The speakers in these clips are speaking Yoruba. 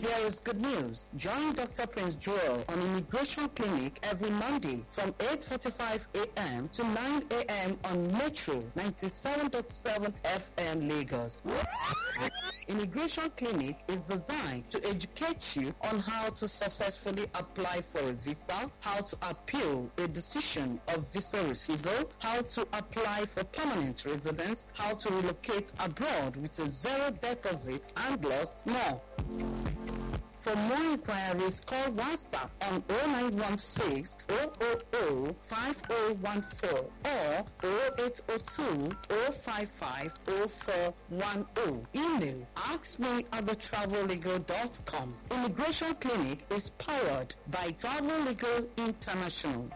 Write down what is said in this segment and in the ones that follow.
Here is good news. Join Dr. Prince Joel on Immigration Clinic every Monday from 8.45 a.m. to 9 a.m. on Metro 97.7 FM Lagos. Immigration Clinic is designed to educate you on how to successfully apply for a visa, how to appeal a decision of visa refusal, how to apply for permanent residence, how to relocate abroad with a zero deposit and loss more. For more inquiries, call WhatsApp on 0916 000 5014 or 0802 055 0410. Email askme at thetravellegal.com. Immigration Clinic is powered by Travel Legal International.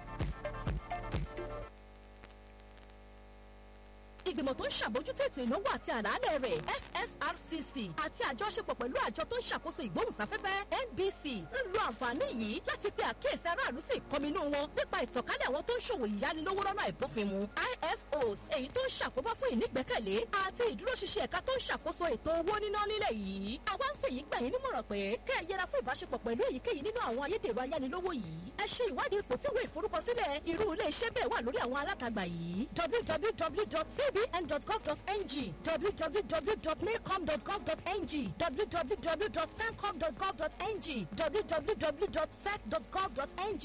ìgbìmọ̀ tó ń ṣàbójútó ètò ìnáwó àti àlàálẹ̀ rẹ̀ fsrcc àti àjọṣepọ̀ pẹ̀lú àjọ tó ń ṣàkóso ìgbóhùnsáfẹ́fẹ́ nbc ń lo àǹfààní yìí láti pe àkíyèsí aráàlú sí ìkọminú wọn nípa ìtànkálẹ̀ àwọn tó ń ṣòwò ìyánilówó lọ́nà àìbófinmu ifos èyí tó ń ṣàkóbá fún ìnígbẹ́kẹ̀lé àti ìdúróṣinṣin ẹ̀ka tó ń ṣàkóso ètò owó níná nílẹ̀ yìí àwa ń fèyí gbà yín nímọ̀ràn pé kẹ́ ẹ yẹra fún ìbáṣepọ̀ pẹ̀lú èyíkéyìí nínú àwọn ayédèrú ayánilówó yìí ẹ ṣe ìwádìí ipò tí ìwé ìforúkọsílẹ̀ irú ilé iṣẹ́ bẹ́ẹ̀ wà lórí àwọn alátagbà yìí www.cbn.gov.ng www.nacom.gov.ng www.pencom.gov.ng www.sec.gov.ng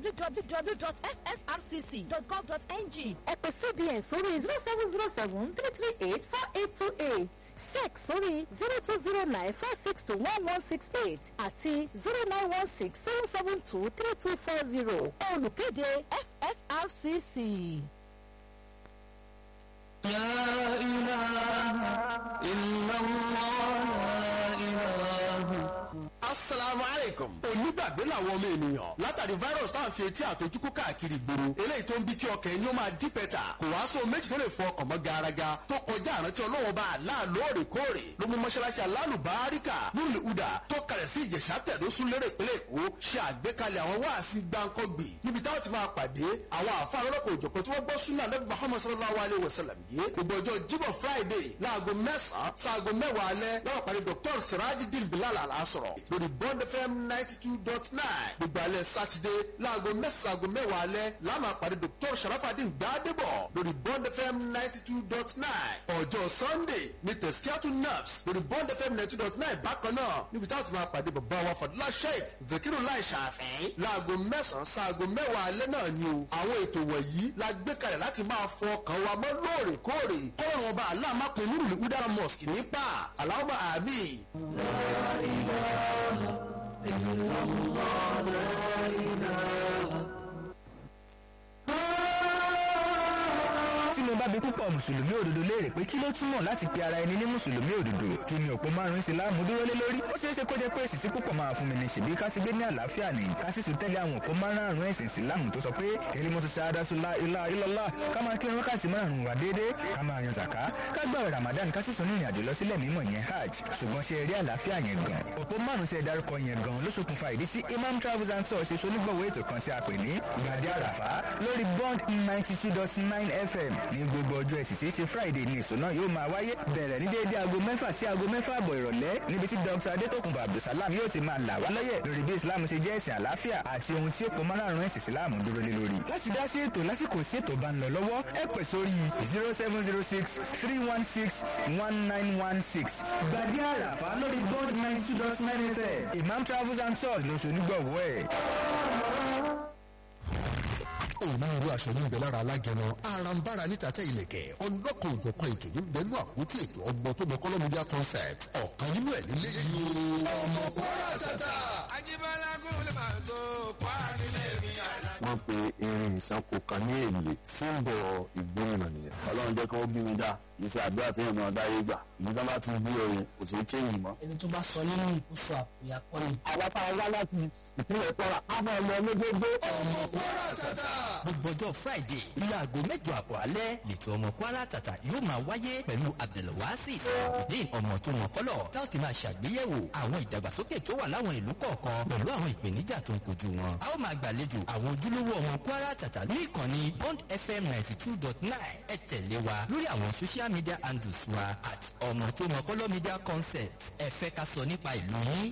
www.fsrcc.gov.ng ẹ pè cbn sórí zero seven zero seven three three eight four eight two eight sec sórí zero two zero nine four six two one one six eight àti zero nine one six seven seven two three two four zero olùkéde fsrcc. لا إله إلا الله لا إله asalaamu aleykum. onígbàgbé làwọn ọmọ ènìyàn látàrí virus tá à ń fi etí àtọjúkú káàkiri ìgboro eléyìí tó ń bí kí ọkàn ẹni ó máa dí pẹ́tà kò wá sóhun méjì tó lè fọ ọkàn mọ́ garaga tó kọjá àrántí ọlọ́wọ́n bá àlá lóòrèkóòrè ló mú mọ́ṣáláṣí alálùbáríkà lórí ìhùdà tó kalẹ̀ sí ìjẹ̀sà tẹ̀dọ́sùn lérè ìpínlẹ̀ èkó ṣe àgbékalẹ̀ àwọn wáàsí gbáǹkọ́gbì níbi táwọn ti máa pàdé àwọn àfa alọ́lọ́kọ̀ òjọ̀pọ̀ tí wọ́n gbọ́ súnà lẹ́bi muhammed sallallahu alayhi wa sallam yìí gbogbo ọjọ́ jíbọ̀ friday láago mẹ́sàn-án sáago mẹ́wàá alẹ́ láwọn pàdé dr sirajidin bilal alasọ̀rọ̀ lórí bond fm ninety two dot nine gbogbo alẹ́ sátidé láago mẹ́sàn-án aago mẹ́wàá alẹ́ láàmú àpàdé dr sharafadin gbadebo lórí bond fm ninety two dot nine ọjọ́ sunday ní tẹ̀síkíátù naps lórí bond fm ninety two dot nine bákan náà níbi táwọn ti máa pàdé bàbá wa fàdúrà sheik vekiru lai ṣàfẹ́ láago mẹ́sàn-án sáago mẹ́wàá alẹ́ náà ni o àwọn ètò wọ̀nyí la gbé kalẹ̀ láti máa fọ ọkàn wa mọ́ lóòrèkóòrè kọ́ọ̀rùn ọba aláàmápin nírùlé udara mosque nípa aláwọ̀ àbí. tí mo bá bi púpọ̀ mùsùlùmí òdodo léèrè pé kí ló túmọ̀ láti pe ara ẹni ní mùsùlùmí òdodo kí ni òpó márùn-ún ìsìláàmù dúró lé lórí ó ṣeé ṣe kó jẹ́ pé èsì tí púpọ̀ máa fún mi ní ṣèbí ká sì gbé ní àlàáfíà ní ká sì tún tẹ́lẹ̀ àwọn òpó márùn-ún ẹ̀sìn ìsìláàmù tó sọ pé kẹ́lí mọ́tò ṣáádásù ilá ilọ́lá ká máa kí wákàtí márùn-ún wà déédéé ká máa yan zàká ká gbààwẹ̀ ramadan ká sì sún ní ìrìnàjò lọ sílẹ̀ mímọ́ yẹn hajj ṣùgbọ́n ṣe eré àlàáfíà yẹn gan òpó márùn-ún tí ẹ dárúkọ yẹn gan ló ṣokùnfà ìdí tí imam travels and tours ṣe ṣonígbọ̀wọ́ ètò kan tí a pè ní gbàdé àràfá lórí bond ninety two dot nine fm ní gbogbo ọjọ́ ẹ̀sìn tí í ṣe friday ní èso náà yóò máa wáyé bẹ̀rẹ̀ ní déédéé aago mẹ́fà sí aago mẹ́fà àbọ̀ ìrọ̀lẹ́ níbi tí dr adétòkùnbó abdulsalam yóò ti máa là wá lọ́yẹ̀ lórí bí islam ṣe jẹ́ ẹ̀sìn àlàáfíà àti ohun tí èkó márùn-ún ẹ̀sìn islam dúró lé lórí. láti dá sí ètò lásìkò sí ètò bá ń lọ lọ́wọ́ ẹ pè sórí zero seven zero six three one six one nine one six gbàdí àràfà lórí bond ninety two dot nine fm imam travels and tours lóṣù onígbọ̀wọ́ ẹ̀ onírúurú aṣọ ní ibẹ̀ lára alágẹmọ arambara níta tẹ ilẹ̀kẹ̀ ọlọ́kan òjọ̀kan ètò ní bẹ́ẹ̀nu àpótí ètò ọgbọ́n tó mọ kọ́lọ́mídíà concept ọ̀kan nínú ẹ̀ nílé yìí o. ọmọ kwara tata. Ajíbọ́lá gúnlẹ̀ máa ń so kwara nílé mi àná. wọ́n pe irin ìsanko kan ní èlé símbọ̀ ìgbóhùnà nìyẹn ọlọ́run jẹ́ kí wọ́n bí mi dá iṣẹ́ àdúrà tí èèyàn máa dáyé gbà ìdí tó bá ti bí ọyìn kò sí chéyìn mọ́. ẹni tó bá sọ nínú ìkóso àkùyà kọ́ ni. àwa tá a wá láti ìpínlẹ̀ kwara á máa lọ lójógbó. ọmọ kwara tata. gbogbo ọjọ́ friday ilé aago mẹ́jọ àbọ̀ alẹ́ lẹ́tọ̀ ọmọ kwara tata yóò máa wáyé pẹ̀lú abdulwasi ìdín ọmọ tó mọ̀ kọ́lọ̀ tá ò ti máa ṣàgbéyẹ̀wò àwọn ìdàgbàsókè tó wà láwọn ìlú kọ̀ọ̀kan pẹ̀lú àwọn ìpèníjà tó ń kojú wọn. a ó máa gbàlejò àwọn ojúlówó ọmọ kwara tata ní ìkànnì bond fm ninety two dot nine ẹ tẹ̀lé wa lórí àwọn social media handles wa at ọmọ tó mọ̀ kọ́lọ́ media concept ẹ fẹ́ ká sọ nípa ìlú yín